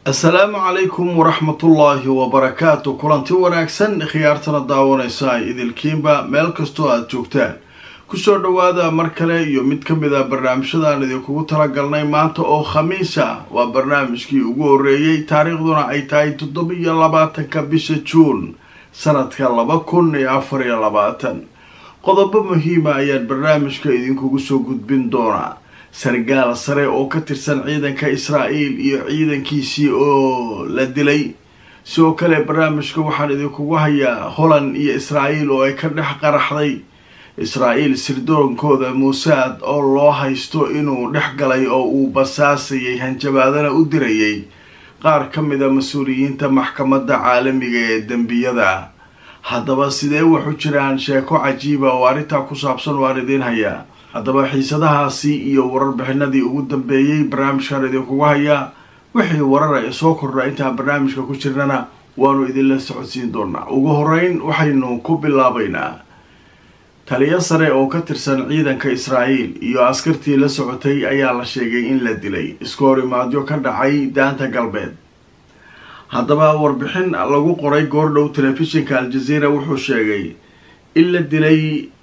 assalaamu calaykum waraxmatullaahi wabarakaatu kulanti wanaagsan khiyaartana daawanaysa idilkiinba meel kastoo aada joogtaan kusoo dhowaada mar kale iyo mid ka mid a barnaamijyadaan idinkugu talagalnay maanta oo khamiis ah waa barnaamijkii ugu horreeyey taariikhduna ay tahay toddobiyo labaatanka bisha juun sanadka laba kun iyo afar iyo labaatan qodobo muhiima ayaan barnaamijka idinkugu soo gudbin doonaa sargaal sare oo ka tirsan ciidanka israa'iil iyo ciidankiisii oo la dilay sidoo kale barnaamijka waxaan idinkugu hayaa holland iyo israa'iil oo ay ka dhex qaraxday israa'iil sirdoonkooda muusaad oo loo haysto inuu dhex galay oo uu basaasayay hanjabaadana u dirayay qaar ka mid a mas-uuliyiinta maxkamadda caalamiga ee dembiyada haddaba sidee waxu jiraan sheeko cajiiba oo arrintaa ku saabsan waan idiin hayaa haddaba xiisadahaasi iyo warbixinadii ugu dambeeyey barnaamijkan idinkugu hayaa wixii warara ee soo kordha intaan barnaamijka ku jirnana waanu idinla socodsiin doonaa ugu horeyn waxaynu ku bilaabaynaa taliyo sare oo ka tirsan ciidanka israa'iil iyo askartii la socotay ayaa la sheegay in la dilay isku horimaadyo ka dhacay daanta galbeed haddaba warbixin lagu qoray goordhow telefishinka al-jazeera wuxuu sheegay in la dilay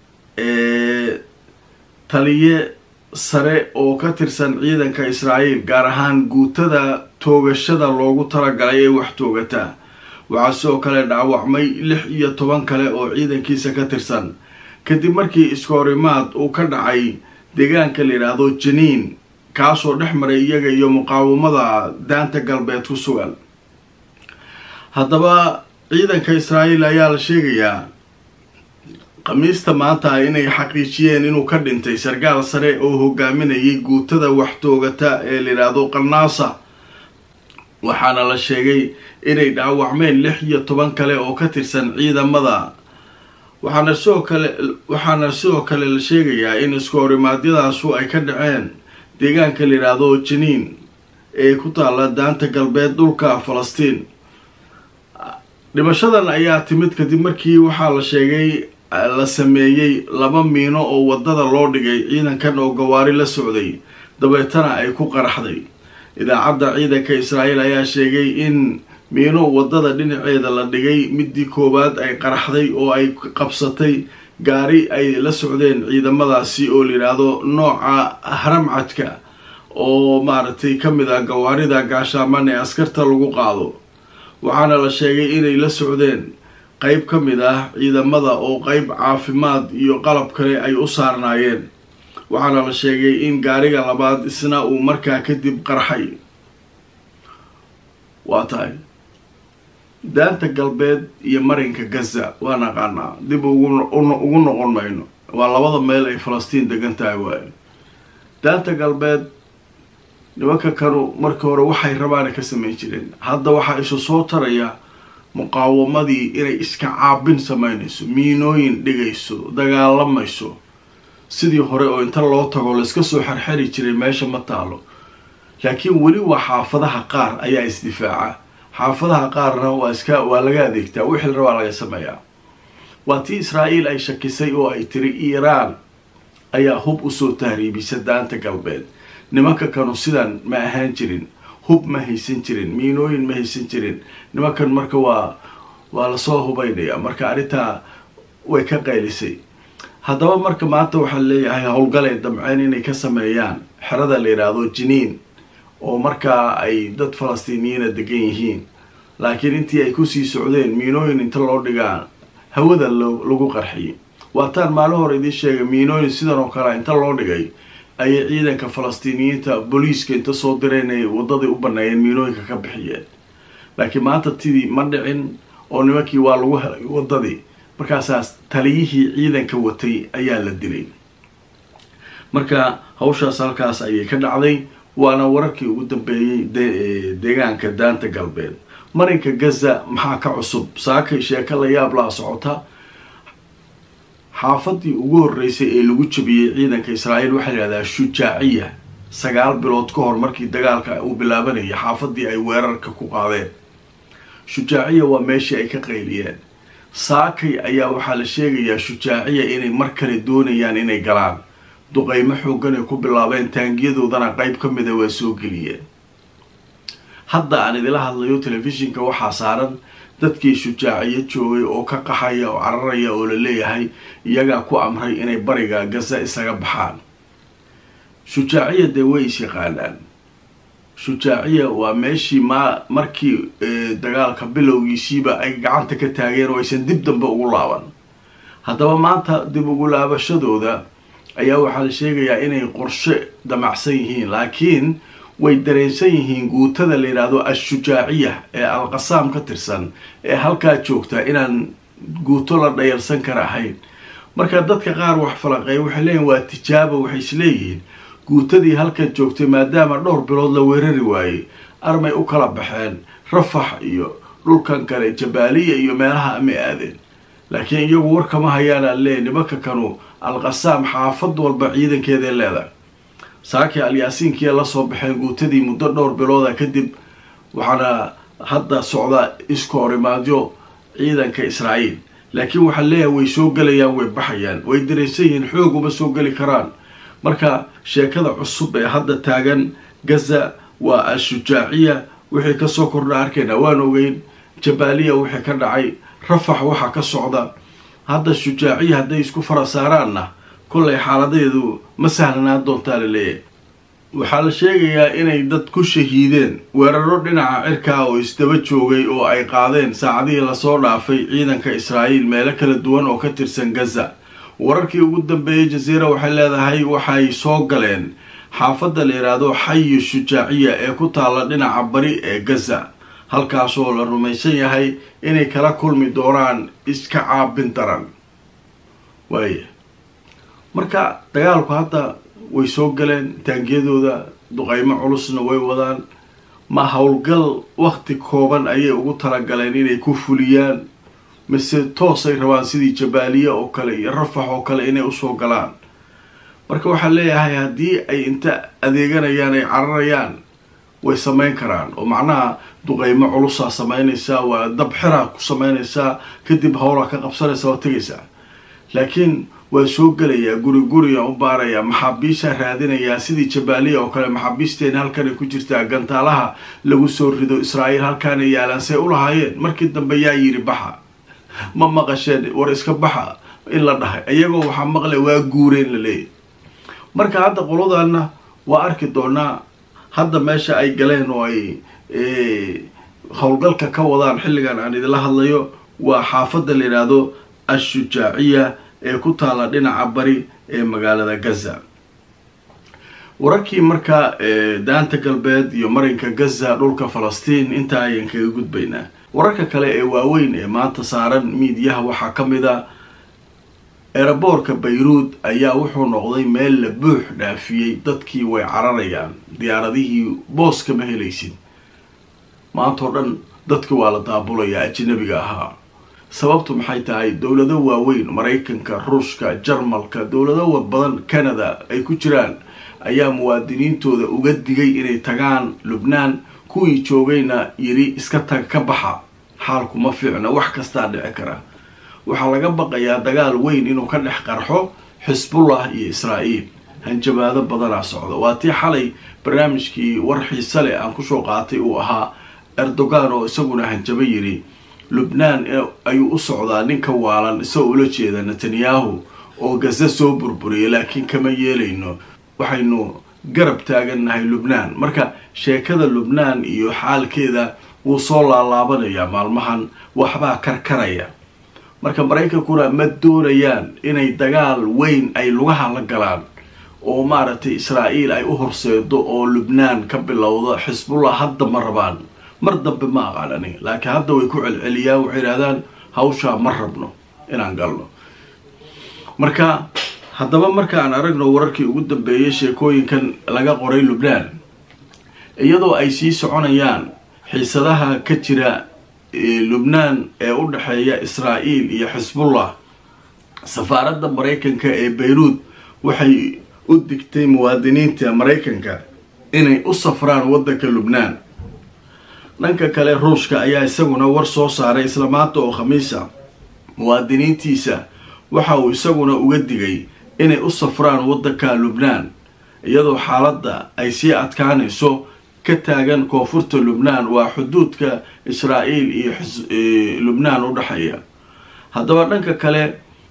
taliye sare oo ka tirsan ciidanka israa'iil gaar ahaan guutada toogashada loogu talagalay ee wax toogata waxaa sidoo kale dhaawacmay lix iyo toban kale oo ciidankiisa ka tirsan kadib markii iskoorimaad uu ka dhacay deegaanka la yidhaahdo janiin kaasoo dhex maray iyaga iyo muqaawamada daanta galbeed ku sugan haddaba ciidanka israa'iil ayaa la sheegayaa khamiista maanta inay xaqiijiyeen inuu ka dhintay sargaal sare oo hogaaminayay guutada wax toogata ee la yidhaahdo qanaasa waxaana la sheegay inay dhaawacmeen lix iyo toban kale oo ka tirsan ciidamada waxaana sidoo kale waxaana sidoo kale la sheegayaa in isku horimaadyadaasu ay ka dhaceen deegaanka la yidhaahdo janiin ee ku taalla daanta galbeed dhulka falastiin dhimashadan ayaa timid kadib markii waxaa la sheegay la sameeyey laba miino oo waddada loo dhigay ciidankan oo gawaari la socday dabeetana ay ku qaraxday idaacadda ciidanka israa'iil ayaa sheegay in miino waddada dhinaceeda la dhigay midii koowaad ay qaraxday oo ay qabsatay gaari ay la socdeen ciidamadaasi oo layidhaahdo nooca haramcadka oo maaragtay ka mid ah gawaarida gaashaaman ee askarta lagu qaado waxaana la sheegay inay la socdeen qeyb ka mid ah ciidamada oo qeyb caafimaad iyo qalab kale ay u saarnaayeen waxaana la sheegay in gaariga labaad isna uu markaa kadib qarxay waa tahay daanta galbeed iyo marinka gaza waa naqaanaa dib ugu noqon mayno waa labada meel ay falastiin degan tahay waayo daanta galbeed nimanka kanu markii hore waxay rabaana ka samayn jireen hadda waxaa isu soo taraya muqaawamadii inay iska caabin samaynayso miinooyin dhigayso dagaalamayso sidii hore oo inta loo tago layska soo xerxeri jiray meesha ma taalo laakiin weli waa xaafadaha qaar ayaa isdifaaca xaafadaha qaarna waa iska waa laga adeegtaa wixii rabaa laga sameeyaa waa tii israa'iil ay shakisay oo ay tiri iiraan ayaa hub usoo tahriibisa daanta galbeed nimanka kanu sidan ma ahaan jirin hub ma haysan jirin miinooyin ma haysan jirin nimankan marka waa waa lasoo hubaynaya marka arrintaa way ka qaylisay haddaba marka maanta waxaa leeyahay howlgalay damceen inay ka sameeyaan xerada la yidhaahdo jiniin oo markaa ay dad falastiiniyiina degan yihiin laakiin intii ay kusii socdeen miinooyin inta loo dhigaa hawada lagu qarxiyay waataan maalin hore idiin sheegay miinooyin sidan oo kale inta loo dhigay ayay ciidanka falastiiniyiinta booliiska inta soo direen ay waddadii u baneeyeen miinooyinka ka bixiyeen laakiin maanta tidii ma dhicin oo nimankii waa lagu helay waddadii markaasaas taliyihii ciidanka watay ayaa la dilay marka hawshaas halkaas ayay ka dhacday waana wararkii ugu dambeeyey deegaanka daanta galbeed marinka gaza maxaa ka cusub saakay sheeko la yaab laa socota xaafadii ugu horreysay ee lagu jabiyey ciidanka israa'iil waxaa layihahdaa shujaaciya sagaal bilood ka hor markii dagaalka uu bilaabanayay xaafadii ay weerarka ku qaadeen shujaaciya waa meeshii ay ka qayliyeen saakay ayaa waxaa la sheegayaa shujaaciya inay mar kale doonayaan inay galaan duqeymo xoogan ay ku bilaabeen taangiyadoodana qeyb ka mida waa soo geliyeen hadda aan idila hadlayo telefishinka waxaa saaran dadkii shujaaciyo joogay oo ka qaxaya oo cararaya oo la leeyahay iyagaa ku amray inay bariga gaza isaga baxaan shujaaciya dee way is yaqaanaan shujaaciya waa meeshii ma markii dagaalka bilowgiisiiba ay gacanta ka taageen oo aysan dib dambe ugu laaban haddaba maanta dib ugu laabashadooda ayaa waxaa la sheegayaa inay qorshe damacsan yihiin laakiin way dareensan yihiin guutada la yidhaahdo al-shujaaciya ee al-qasaam ka tirsan ee halkaa joogta inaan guuto la dhayalsan kara ahayn marka dadka qaar wax falaqeeya waxay leeyihin waa tijaaba waxay isleeyihiin guutadii halkan joogtay maadaama dhowr bilood la weerari waayey armay u kala baxeen rafax iyo dhulkan kale jabaaliya iyo meelaha amay aadeen laakiin iyagu warkama hayaanaan leeyahy nimanka kanu al-qasaam xaafad walba ciidankeeday leedahay saakii alyaasiinkiia lasoo baxeen guutadii muddo dhowr bilooda kadib waxaana hadda socdaa iska horimaadyo ciidanka israa'iil laakiin waxaa leeyahay way soo gelayaan way baxayaan way daraysan yihiin xoog uma soo geli karaan marka sheekada cusub ee hadda taagan gaza waa al-shujaaciya wixii kasoo kordha arkayna waan ogeyn jabaaliya wixii ka dhacay rafax waxaa ka socda hadda shujaaciya hadday isku fara saaraanna kollay xaaladeedu ma sahlanaan doontaa la leeyahay waxaa la sheegayaa inay dad ku shahiideen weeraro dhinaca cirkaa oo isdaba joogay oo ay qaadeen saacadihii lasoo dhaafay ciidanka israa'iil meelo kala duwan oo ka tirsan gaza wararkii ugu dambeeyey jaziira waxay leedahay waxay soo galeen xaafadda la yidhaahdo xayi shujaaciya ee ku taalla dhinaca bari ee gaza halkaasoo la rumaysan yahay inay kala kulmi doonaan iska caabin daran waaya marka dagaalku hadda way soo galeen taangiyadooda duqeymo culusna way wadaan ma howlgal wakti kooban ayay ugu talagaleen inay ku fuliyaan mise toosay rabaan sidii jabaaliya oo kale iyo rafax oo kale inay usoo galaan marka waxaa leeyahay haddii ay inta adeeganayaan ay cararayaan way sameyn karaan oo macnaha duqeymo culusaa sameynaysaa waa dab xiraa ku sameynaysaa kadib howlaa ka qabsanaysa waa tegaysaa laakiin waa soo gelayaa guri guriga u baarayaa maxaabiishaa raadinayaa sidii jabaaliya oo kale maxaabiisteena halkanay ku jirtaa gantaalaha lagu soo rido israa'iil halkaana yaalaan say u lahaayeen markii dambe yaa yidhi baxa ma maqasheen war iska baxa in la dhahay iyagoo waxaa maqlay waa guureen la leeyahy marka hadda qoladaana waa arki doonaa hadda meesha ay galeen oo ay howlgalka ka wadaan xilligan aan idinla hadlayo waa xaafadda la yidhaahdo al-shujaaciya ee ku taalla dhinaca bari ee magaalada gaza wararkii markaa daanta galbeed iyo marinka gaza dhulka falastiin intaa ayaan kaga gudbaynaa wararka kale ee waaweyn ee maanta saaran miidiyaha waxaa ka mid a eeraboorka bayruud ayaa wuxuu noqday meel la buux dhaafiyey dadkii way cararayaan diyaaradihii boos kama helaysid maantao dhan dadki waa la daabulayaa ajanabiga ahaa sababtu maxay tahay dowlado waaweyn maraykanka ruushka jarmalka dowlado badan canada ay ku jiraan ayaa muwaadiniintooda uga digay inay tagaan lubnaan kuwii joogayna yidhi iska tag ka baxa xaalku ma fiicna wax kastaa dhici kara waxaa laga baqayaa dagaal weyn inuu ka dhex qarxo xisbullah iyo israa'iil hanjabaado badanaa socda waa tii xalay barnaamijkii war xiise leh aan kusoo qaatay uu ahaa erdogan oo isaguna hanjabo yidhi lubnaan ayuu u socdaa ninka waalan isagoo ula jeeda netanyahu oo gaza soo burburiyay laakiin kama yeelayno waxaynu garab taagannahay lubnaan marka sheekada lubnaan iyo xaalkeeda wuu soo laalaabanayaa maalmahan waxbaa karkaraya marka maraykankuna ma doonayaan inay dagaal weyn ay lugaha la galaan oo maaragtay israa'iil ay u horseedo oo lubnaan ka bilowdo xisbullah hadda ma rabaan mar dambe ma aqaan aniga laakiin hadda way ku celceliyaan waxay yidhahdaan hawshaa ma rabno inaan galno marka haddaba marka aan aragno wararkii ugu dambeeyay sheekooyinkan laga qoray lubnaan iyadoo ay sii soconayaan xiisadaha ka jira lubnaan ee u dhexeeya israa'iil iyo xisbullah safaaradda maraykanka ee bayruud waxay u digtay muwaadiniinta maraykanka inay u safraan waddanka lubnaan dhanka kale ruushka ayaa isaguna war soo saaray isla maanta oo khamiisa muwaadiniintiisa waxa uu isaguna uga digay inay u safraan waddanka lubnaan iyadoo xaaladda ay sii adkaanayso ka taagan koonfurta lubnaan waa xuduudka israa'iil iyo lubnaan u dhexeeya haddaba dhanka kale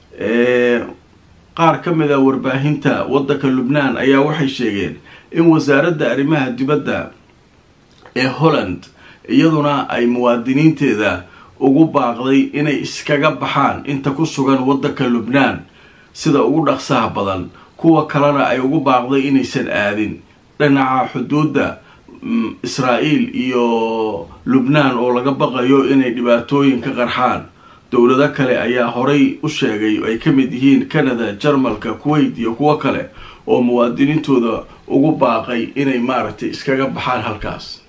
qaar ka mid a warbaahinta waddanka lubnaan ayaa waxay sheegeen in wasaaradda arrimaha dibadda ee holland iyaduna ay muwaadiniinteeda ugu baaqday inay iskaga baxaan inta ku sugan waddanka lubnaan sida ugu dhaqsaha badan kuwa kalena ay ugu baaqday inaysan aadin dhinaca xuduudda israa'iil iyo lubnaan oo laga baqayo inay dhibaatooyin ka qarxaan dowlado kale ayaa horay u sheegay ay ka mid yihiin canada jarmalka kuwait iyo kuwo kale oo muwaadiniintooda ugu baaqay inay maaragtay iskaga baxaan halkaas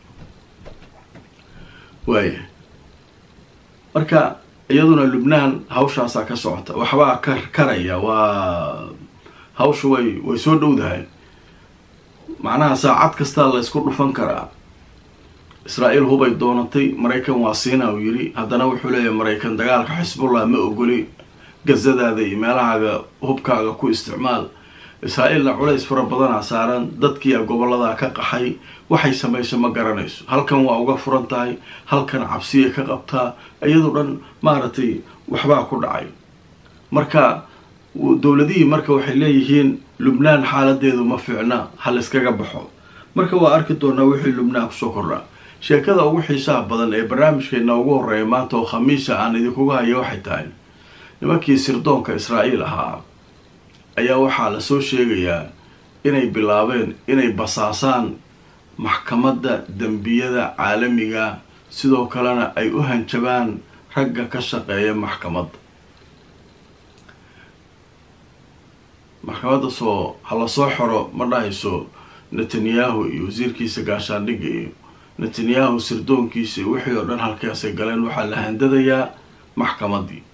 waaya marka iyaduna lubnaan hawshaasaa ka socota waxbaa ka karaya waa hawsha way way soo dhowdahay macnaha saacad kastaa la ysku dhufan karaa israa'iil hubay doonatay maraykan waa siina uu yidhi haddana wuxuu leeyahay maraykan dagaalka xisbullah ma ogoli gazadaada iyo meelahaaga hubkaaga ku isticmaal israa'iilna culays fara badanaa saaran dadkiia gobolladaa ka qaxay waxay samayso ma garanayso halkan waa uga furan tahay halkan cabsiya ka qabtaa iyadoo dhan maaragtay waxbaa ku dhacay marka dowladihii marka waxay leeyihiin lubnaan xaaladeedu ma fiicna ha layskaga baxo marka waa arki doonaa wixii lubnaan kusoo kordhaa sheekada ugu xiisaha badan ee barnaamijkeena ugu horreeya maanta oo khamiisa aan idinkuga haya waxay tahay nimankii sirdoonka israa'iil ahaa ayaa waxaa lasoo sheegayaa inay bilaabeen inay basaasaan maxkamadda dembiyada caalamiga sidoo kalena ay u hanjabaan ragga ka shaqeeya maxkamadda maxkamadda soo hala soo xoro ma dhahayso netanyahu iyo wasiirkiisa gaashaandhigga iyo netanyahu sirdoonkiisa iyo wixii oo dhan halkaasay galeen waxaa la handadayaa maxkamaddii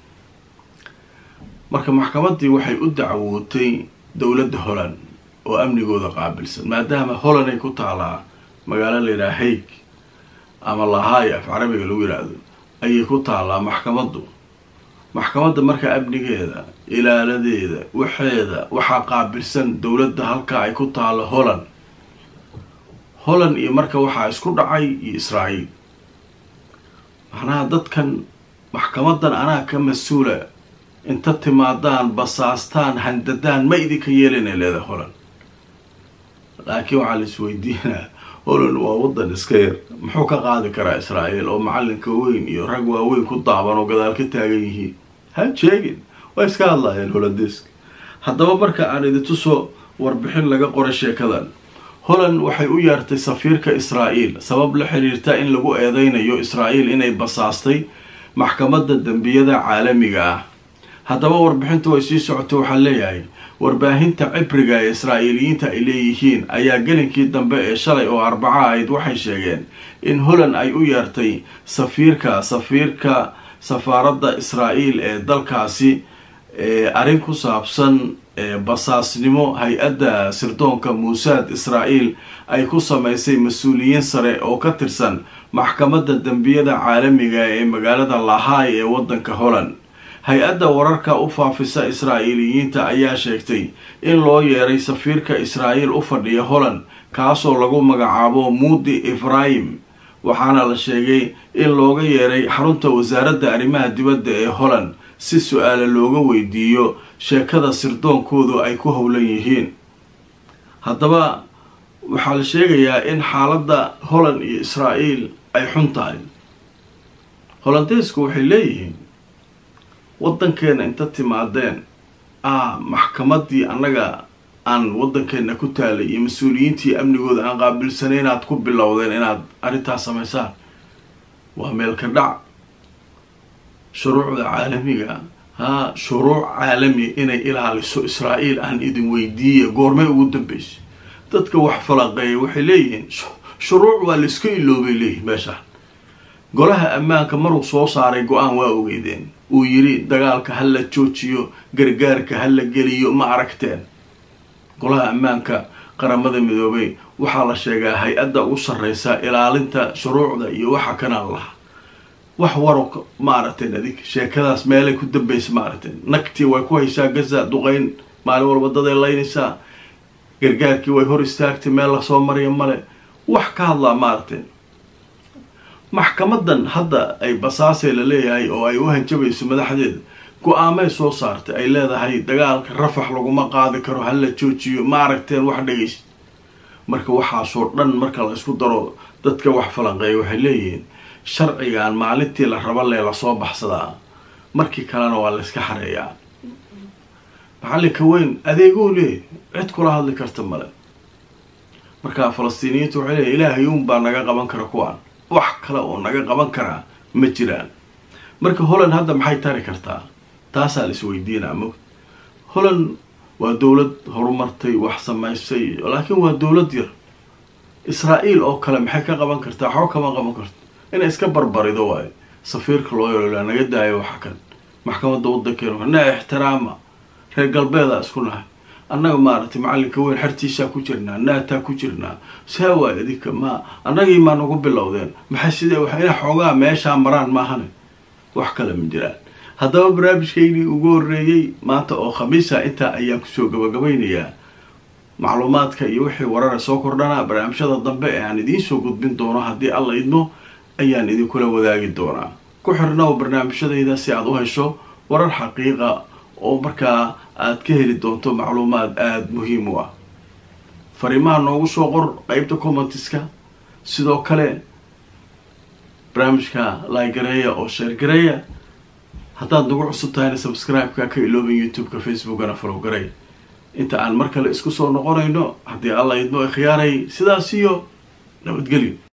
marka maxkamaddii waxay u dacwootay dowladda holland oo amnigooda qaabilsan maadaama holland ay ku taalaa magaalo layidhaha haig ama lahaay af carabiga lagu yidhaahdo ayay ku taalaa maxkamaddu maxkamadda marka amnigeeda ilaaladeeda waxeeda waxaa qaabilsan dowladda halkaa ay ku taalo holland holland iyo marka waxaa isku dhacay iyo israa'iil macnaha dadkan maxkamaddan anaa ka mas-uula inta timaadaan basaastaan handadaan ma idinka yeelinay leeda holland laakiin waxaa la isweydiinaa holland waa waddan iska yar muxuu ka qaadi karaa israa'iil oo macalinka weyn iyo rag waaweyn ku daaban oo gadaal ka taagan yihiin ha sheegin waa iska hadlaayeen hollandeeska haddaba marka aan idintusoo warbixin laga qoray sheekadan holland waxay u yeertay safiirka israa'iil sabab la xiriirta in lagu eedeynayo israa'iil inay basaastay maxkamadda dembiyada caalamiga ah haddaba warbixinta way sii socotay waxaan leeyahay warbaahinta cibriga ee israa'iiliyiinta ay leeyihiin ayaa gelinkii dambe ee shalay oo arbaca ahayd waxay sheegeen in holland ay u yeertay safiirka safiirka safaaradda israa'iil ee dalkaasi arrin ku saabsan basaasnimo hay-adda sirdoonka muusaad israa'iil ay ku samaysay mas-uuliyiin sare oo ka tirsan maxkamadda dembiyada caalamiga ee magaalada lahaay ee waddanka holland hay-adda wararka u faafisa israa'iiliyiinta ayaa sheegtay in loo yeeray safiirka israa'iil u fadhiya holland kaasoo lagu magacaabo muudi efraim waxaana la sheegay in looga yeeray xarunta wasaaradda arrimaha dibadda ee holland si su-aale looga weydiiyo sheekada sirdoonkoodu ay ku howlan yihiin haddaba waxaa la sheegayaa in xaaladda holland iyo israa'iil ay xun tahay hollandeesku waxay leeyihiin waddankeena inta timaadeen ah maxkamaddii annaga aan waddankeena ku taalay iyo mas-uuliyiintii amnigooda aan qaabilsanay inaad ku bilowdeen inaad arrintaas samaysaan waa meelka dhac shuruucda caalamiga haa shuruuc caalami inay ilaaliso israa'iil aan idin weydiiya goormay ugu dambeysay dadka wax falaqeeya waxay leeyihiin shuruuc waa laiska iloobay leeyihin meeshaan golaha ammaanka maruu soo saaray go-aan waa ogeydeen uu yidhi dagaalka ha la joojiyo gargaarka ha la geliyo ma aragteen golaha ammaanka qaramada midoobay waxaa la sheegaa hay-adda ugu sarreysa ilaalinta shuruucda iyo waxa kanaan laha wax waro ma aragteen adig sheekadaas meelay ku dambaysa ma aragteen nagtii way ku haysaa gaza duqeyn maalin walba daday laynaysaa gargaarkii way hor istaagtay meel lasoo marya male wax ka hadlaa maaragtay maxkamadan hadda ay basaasee la leeyahay oo ay u hanjabayso madaxdeeda go-aamay soo saartay ay leedahay dagaalka rafax laguma qaadi karo hala joojiyo ma aragteen wax dhegeysa marka waxaasoo dhan marka la isku daro dadka wax falanqeeya waxay leeyihiin sharcigan maalintii la raba lee lasoo baxsadaa markii kalena waa la iska xareeyaa maxallinka weyn adeegou leeyahy cid kula hadli karta male markaa falastiiniyiintu waxay leeyihin ilaahay uun baa naga qaban kara kuwaan wax kale oo naga qaban karaa ma jiraan marka holland hadda maxay tari kartaa taasaa la isweydiinaa mog holland waa dowlad horumartay wax samaysay laakiin waa dowlad yar israa-el oo kale maxay ka qaban kartaa waxba kama qaban karto inay iska barbarido waayo safiirka loo yeelolaa naga daayo waxa kan maxkamadda waddankeenu na ixtiraama reer galbeeda isku nahay annaga maaragtay macallinka weyn xertiisaa ku jirnaa naataa ku jirnaa saa waay adinka ma annagii maa nagu bilowdeen maxay sidee wax ina xoogaa meeshaa maraan maahane wax kale ma jiraan haddaba barnaamijkaygii ugu horreeyey maanta oo khamiisa intaa ayaan kusoo gabagabaynayaa macluumaadka iyo wixii warara soo kordhanaa barnaamijyada dambe ee aan idiin soo gudbin doono haddii alla idmo ayaan idinkula wadaagi doonaa ku xirnow barnaamijyadayda si aad u hesho warar xaqiiqa oo markaa aad ka heli doonto macluumaad aada muhiim u ah fariimaha noogu soo qor qeybta commentiska sidoo kale barnaamijka laagareeya oo sheergareeya haddaad nagu cusub tahayna subscribe-ka ka iloobin youtube-ka facebookana follow garay inta aan mar kale isku soo noqonayno haddii alla idmo ikhyaaray sidaas iyo nabadgelyo